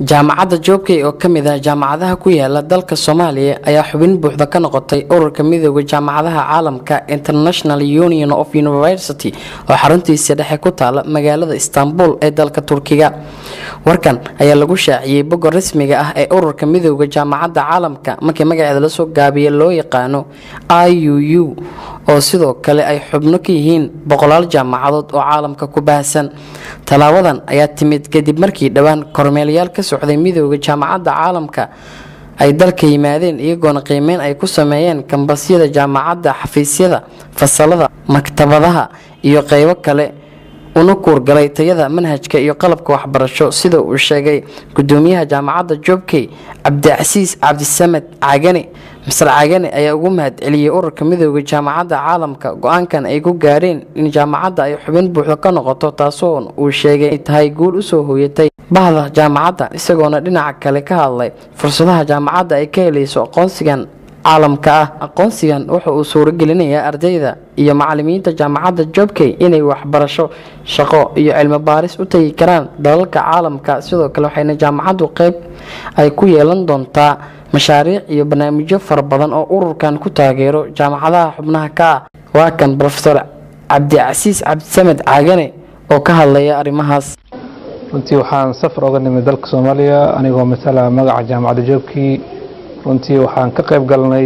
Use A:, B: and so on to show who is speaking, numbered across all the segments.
A: jaamacadda joobkey oo ka mid ah jaamacadaha ku yaala dalka soomaaliya ayaa xubin buuxda ka noqotay ururka midooda jaamacadaha caalamka international union of university oo xaruntiisa dhexe ku taala magaalada istanbul ee dalka turkiga warkan ayaa lagu shaaciyey bogga rasmiga ah ee ururka midooda jaamacadda caalamka markii magaceeda lasoo gaabiya loo yaqaano i u u oo sidoo kale ay xubno ka yihiin boqolaal jaamacadood oo caalamka ku baahsan tallaabadan ayaa timid kadib markii dhowaan kormeelayaal ka socday midooda jaamacadda caalamka ay dalka yimaadeen iyagoona qiimeyn ay ku sameeyeen kambasyada jaamacadda xafiisyada fasalada maktabadaha iyo qeybo kale una kuurgalay tayada manhajka iyo qalabka waxbarasho sida uu sheegay gudoomiyaha jaamacadda joobkey cabdicasiis cabdisamed cagane masar cagane ayaa ugu mahad celiyey ururka midooda jaamacadda caalamka go-aankan ay ku gaareen in jaamacadda ay xubin buuxda ka noqoto taasoo uu sheegay ay tahay guul usoo hooyatay bahda jaamacadda isagoona dhinaca kale ka hadlay fursadaha jaamacadda ay ka helayso aqoonsigan caalamka ah aqoonsigan wuxa uu suuragelinayaa ardayda iyo macalimiinta jaamacadda joobkey inay waxbarasho shaqo iyo cilmi baaris u tagi karaan dalalka caalamka sidoo kale waxayna jaamacaddu qeyb ay ku yeelan doontaa mashaariic iyo barnaamijyo fara badan oo ururkan ku taageero jaamacadaha xubnaha ka ah waa kan rofeor cabdicasiis cabdisamed caagane oo ka hadlaya arrimahaas
B: runtii waxaan safar oga nimid dalka soomaaliya anigoo matala magaca jaamacadda joobkii runtii waxaan ka qayb galnay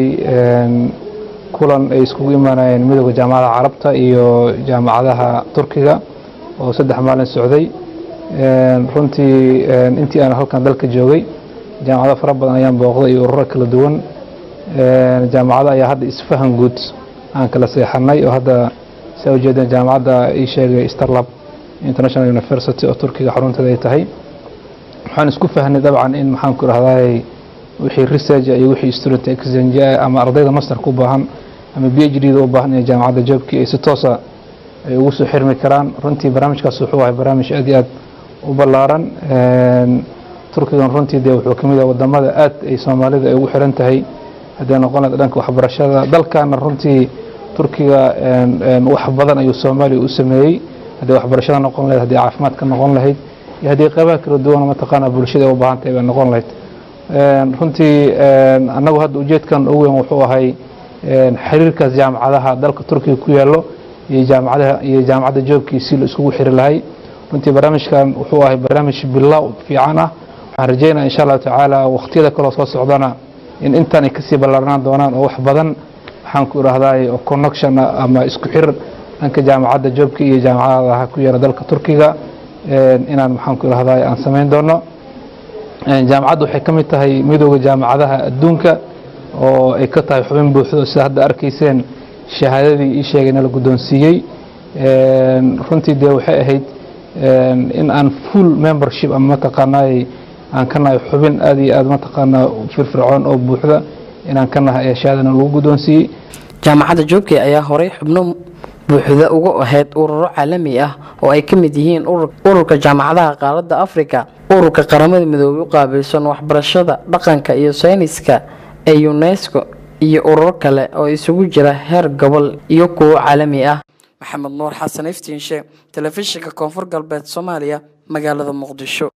B: kulan ay iskugu imaanayeen midooda jaamacadaha carabta iyo jaamacadaha turkiga oo saddex maalin socday runtii intii aan halkan dalka joogay jaamacado fara badan ayaan booqday iyo ururo kala duwan jaamacado ayaa hadda isfahan guud aan kala seexanay oo hadda saa ujeedeen jaamacadda ii sheegay starlab international university oo turkiga xarunteeda ay tahay waxaan isku fahnay dabcan in maxaan ku rahdaay wixii research iyo wixii student exchange ama ardayda masterka u baahan ama b h d da u baahan inay jaamacadda joobkii ay si toosa ay ugu soo xirmi karaan runtii barnaamijkaas wuxuu ahay barnaamij aad iyo aad u ballaaran turkigan runtii dee wuxuu kamid yahay wadamada aad ay soomaalida ay ugu xiran tahay hadday noqon lahayd dhanka waxbarashada dalkana runtii turkiga wax badan ayuu soomaaliya u sameeyey hadday waxbarashada noqon lahayd haddii caafimaadka noqon lahayd iyo haddii qeybaha kala duwan mataqaana bulshada ay u baahan tahay bay noqon lahayd runtii annagu hadda ujeedkan ugu weyn wuxuu ahay xiriirkaas jaamacadaha dalka turkiga ku yaallo iyo jaamacadaha iyo jaamacadda joobkii si la iskugu xiri lahay runtii barnaamijkan wuxuu ahay barnaamij bilow fiican ah waxaan rajeynaya insha allahu tacaala waqtiyada kaloo soo socdana in intan ay kasii ballaarnaan doonaan oo wax badan waxaan ku irahdaay oo connection ama isku xir dhanka jaamacadda joobka iyo jaamacadaha ku yaala dalka turkiga inaan maxaan ku irahdaay aan samayn doono jaamacaddu waxay ka mid tahay midooda jaamacadaha adduunka oo ay ka tahay xubin buuxdo sida hadda arkayseen shahaadadii ii sheegayna la guddoonsiiyey runtii dee waxay ahayd in aan full membership ama mataqaanaay aan ka nahay xubin aad iyo aad mataqaanaa firfircoon oo buuxda inaan ka nahay ayaa shahaadana lagu guddoonsiiyey
A: jaamacadda joobkey ayaa horey xubno buuxda uga ahayd ururo caalami ah oo ay ka mid yihiin ururka jaamacadaha qaaradda afrika ururka qaramada midoobay u qaabilsan waxbarashada dhaqanka iyo sayniska ee unesco iyo ururo kale oo isugu jira heer gobol iyo kuwo caalami ah maxamed nuur xasan iftiinshe telefishinka koonfur galbeed soomaaliya magaalada muqdisho